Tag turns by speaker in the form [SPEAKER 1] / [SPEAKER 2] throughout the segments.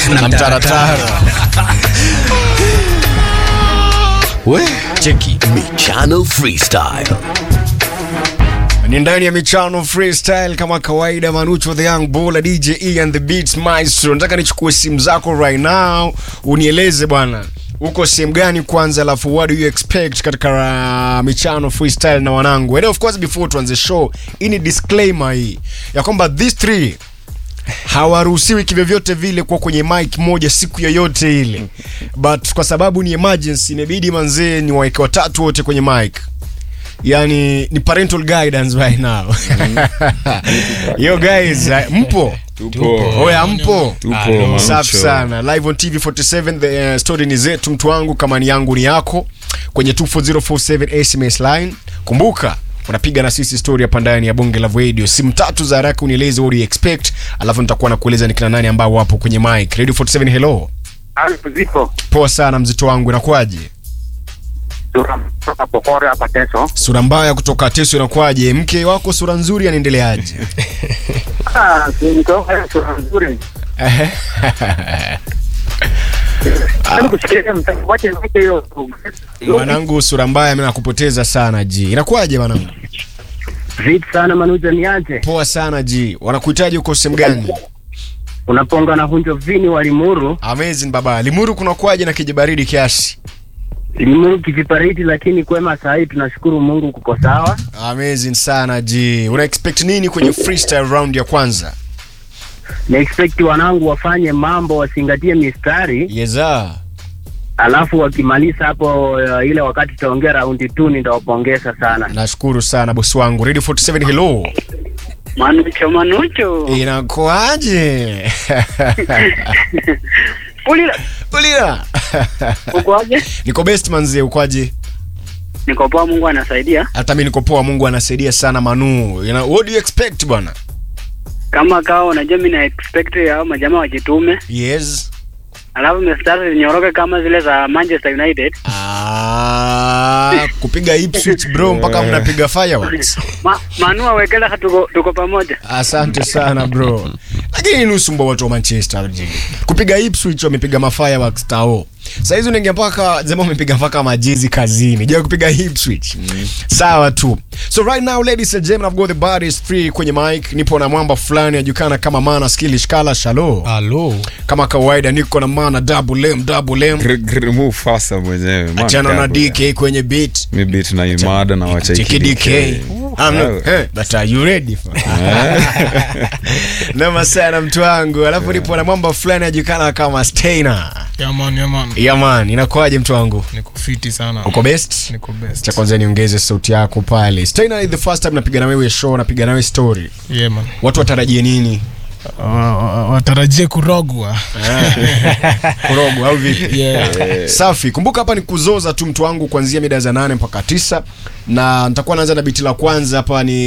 [SPEAKER 1] na mtaratara we cheki
[SPEAKER 2] Michano Freestyle.
[SPEAKER 1] ni ndani ya michano freestyle kama kawaida manucho the young bull dj e and the beats maestro nataka nichukue simu zako right now unieleze bwana uko sehemu gani kwanza alafu what do you expect katika uh, michano freestyle na wanangu and of course before tuanze show hii ni disclaimer hii ya kwamba these three hawaruhusiwi kivyovyote vile kuwa kwenye mic moja siku yoyote ile but kwa sababu ni emergency imebidi manzee ni waeke watatu wote kwenye mic yani ni parental guidance right now yo guys uh, mpo
[SPEAKER 3] Tupo.
[SPEAKER 1] oya mpo
[SPEAKER 3] Tupo,
[SPEAKER 1] safi
[SPEAKER 3] Manucho.
[SPEAKER 1] sana live on tv 47 the uh, story ni zetu mtu wangu kama ni yangu ni yako kwenye 24047 sms line kumbuka unapiga na sisi story hapa ndani ya bonge la radio simu tatu za haraka unieleze what do you expect alafu nitakuwa nakueleza ni kina nani ambao wapo kwenye mic radio 47 hello
[SPEAKER 4] Alfu zipo
[SPEAKER 1] poa sana mzito wangu inakuwaje
[SPEAKER 4] sura kutoka Pokore hapa Teso.
[SPEAKER 1] sura mbaya kutoka teso inakuwaje mke wako sura nzuri anaendeleaje
[SPEAKER 4] Ah, si nitoka sura nzuri. Hebu kusikia mtaki wache wache hiyo.
[SPEAKER 1] mwanangu sura mbaya mimi nakupoteza sana ji inakuwaje mwanangu
[SPEAKER 4] Vipi sana manuja niaje?
[SPEAKER 1] poa sana ji wanakuhitaji uko sehemu gani
[SPEAKER 4] Unaponga na hunjo vini wa Limuru.
[SPEAKER 1] amazing baba limuru kunakuwaje na kijibaridi kiasi
[SPEAKER 4] Limuru kivipariti lakini kwema saa hii tunashukuru Mungu kuko sawa.
[SPEAKER 1] amazing sana ji una expect nini kwenye freestyle round ya kwanza
[SPEAKER 4] Na expect wanangu wafanye mambo wasingatie mistari
[SPEAKER 1] yeza
[SPEAKER 4] alafu wakimaliza hapo uh, ile wakati tutaongea raundi 2 nitawapongeza sana.
[SPEAKER 1] nashukuru sana bosi wangu radio 47 hello
[SPEAKER 4] Manucho manucho.
[SPEAKER 1] inakuaje
[SPEAKER 4] Pulila
[SPEAKER 1] ulira
[SPEAKER 4] ukoaje?
[SPEAKER 1] niko best manzie ukwaje
[SPEAKER 4] Niko poa Mungu anasaidia.
[SPEAKER 1] hata mi niko poa mungu anasaidia sana manu you know, what do you expect bwana
[SPEAKER 4] kama kawa unajua mi na expect hao majamaa wajitume
[SPEAKER 1] yes
[SPEAKER 4] alafu mistari zinyoroke kama zile za manchester united
[SPEAKER 1] Ah, kupiga Ipswich bro mpaka mnapiga fireworks.
[SPEAKER 4] Ma, manua wekela tuko, tuko pamoja
[SPEAKER 1] Asante sana bro. Lakini nusu mbo watu wa Manchester jiji. Kupiga Ipswich wamepiga ma fireworks tao. Sasa hizo unaingia mpaka zema umepiga mpaka majezi kazini. Je, kupiga Ipswich. Sawa tu. So right now ladies and gentlemen I've got the bodies free kwenye mic. Nipo na mwamba fulani ajulikana kama Mana Skillish Kala Shalo.
[SPEAKER 3] Halo.
[SPEAKER 1] Kama kawaida niko na Mana double M double M.
[SPEAKER 3] Gr- gr- move faster mwenyewe. Man,
[SPEAKER 1] Achana na
[SPEAKER 3] careful,
[SPEAKER 1] DK kwenye beat.
[SPEAKER 3] Mi beat na imada na wacha
[SPEAKER 1] Cheki DK.
[SPEAKER 3] ikidike.
[SPEAKER 1] I'm
[SPEAKER 3] Sawa.
[SPEAKER 1] not, hey, but are you ready for? Noma sana mtu wangu. Alafu nipo na mwamba fulani ajulikana kama Steiner.
[SPEAKER 5] yaman yaman
[SPEAKER 1] Yeah man, inakuwaje mtu wangu?
[SPEAKER 5] niko fiti sana
[SPEAKER 1] Uko best?
[SPEAKER 5] niko best
[SPEAKER 1] Cha kwanza niongeze sauti yako pale. Steiner is the first time napiga na wewe show, napiga na wewe story.
[SPEAKER 5] yeah, man
[SPEAKER 1] Watu watarajie nini?
[SPEAKER 5] Wa- wa- watarajie kurogwa
[SPEAKER 1] Kurogo au vipi?
[SPEAKER 5] yeah.
[SPEAKER 1] Safi. Kumbuka hapa ni kuzoza tu mtu wangu kuanzia mida za nane mpaka tisa na nitakuwa naanza na biti la kwanza hapa ni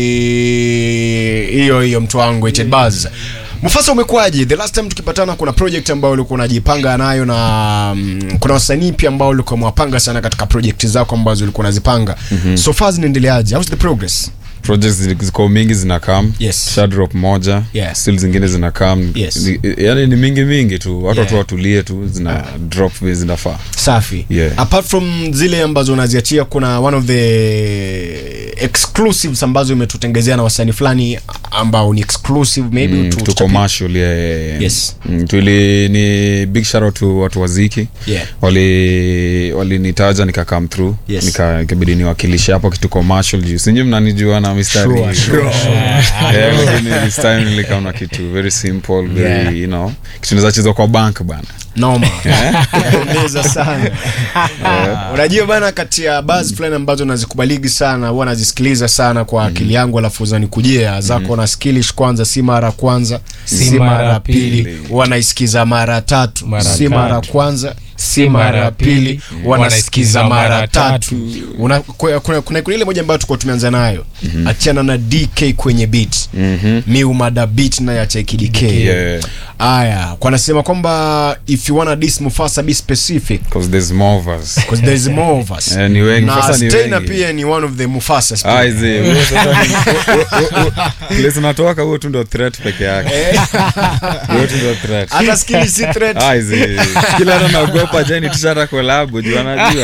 [SPEAKER 1] hiyo hiyo mtu wangu Ted Buzz. Mufasa umekuwaje? The last time tukipatana kuna project ambayo ulikuwa unajipanga nayo na mm, kuna wasanii pia ambao ulikuwa mwapanga sana katika project zako ambazo ulikuwa unazipanga. So far zinaendeleaje? How's the progress?
[SPEAKER 3] projects zi- ziko mingi zina kam
[SPEAKER 1] Yes.
[SPEAKER 3] shadrop moja
[SPEAKER 1] Yeah.
[SPEAKER 3] still zingine zina kam
[SPEAKER 1] Yes.
[SPEAKER 3] yani ni mingi mingi tu watu
[SPEAKER 1] Yeah.
[SPEAKER 3] tu watulie tu zina drop vile zinafaa
[SPEAKER 1] Safi.
[SPEAKER 3] Yeah.
[SPEAKER 1] Apart from zile ambazo unaziachia kuna one of the exclusives ambazo imetutengezea na wasanii fulani ambao ni exclusive maybe
[SPEAKER 3] Mm,
[SPEAKER 1] tu-
[SPEAKER 3] tu
[SPEAKER 1] tuchapi-
[SPEAKER 3] commercial yeah, yeah, yeah.
[SPEAKER 1] Yes.
[SPEAKER 3] Mm, tuli ni big shout out to watu wa Ziki
[SPEAKER 1] Yeah.
[SPEAKER 3] wali walinitaja nika come through
[SPEAKER 1] Yes.
[SPEAKER 3] nika ikabidi niwakilishe hapo kitu commercial juu sinyi mnanijua na mistari
[SPEAKER 1] Sure, sure,
[SPEAKER 3] Yeah, lakini this time nilikam na kitu very simple very
[SPEAKER 1] Yeah.
[SPEAKER 3] you know kitu naweza chezwa kwa bank bana
[SPEAKER 1] noma Inapendeza sana unajua bana kati ya buzz fulani ambazo nazikubaligi sana huwa nazisikiliza sana kwa akili yangu alafu zanikujia zako na skilish kwanza si mara kwanza si,
[SPEAKER 5] Si
[SPEAKER 1] mara
[SPEAKER 5] mara
[SPEAKER 1] pili
[SPEAKER 5] pili.
[SPEAKER 1] huwa naisikiza mara tatu
[SPEAKER 5] Mara
[SPEAKER 1] si mara
[SPEAKER 5] tatu.
[SPEAKER 1] kwanza si mara ya pili wanasikiza mara tatu Una- kuna, kuna, kuna, kuna ile moja ambayo tuko tumeanza nayo achana na dk kwenye beat
[SPEAKER 3] Mhm.
[SPEAKER 1] miumada beat naye acheki dk
[SPEAKER 3] Yeah.
[SPEAKER 1] aya kwanasema kwamba if you wanna dis mufasa be specific
[SPEAKER 3] 'Cause there's more of us.
[SPEAKER 1] because there is more of us
[SPEAKER 3] Eh, ni wengi.
[SPEAKER 1] na
[SPEAKER 3] Sasa ni
[SPEAKER 1] Stena
[SPEAKER 3] wengi.
[SPEAKER 1] pia ni one of the mufasas pia.
[SPEAKER 3] Ah, izi, wewe sasa ni- wewe- wewe- wewe- place unatoka huo tu ndo threat peke yake huo tu ndo threat
[SPEAKER 1] hata skili si threat
[SPEAKER 3] Ah, izi. kila hata naogopa jeni tushata kolabu juu anajua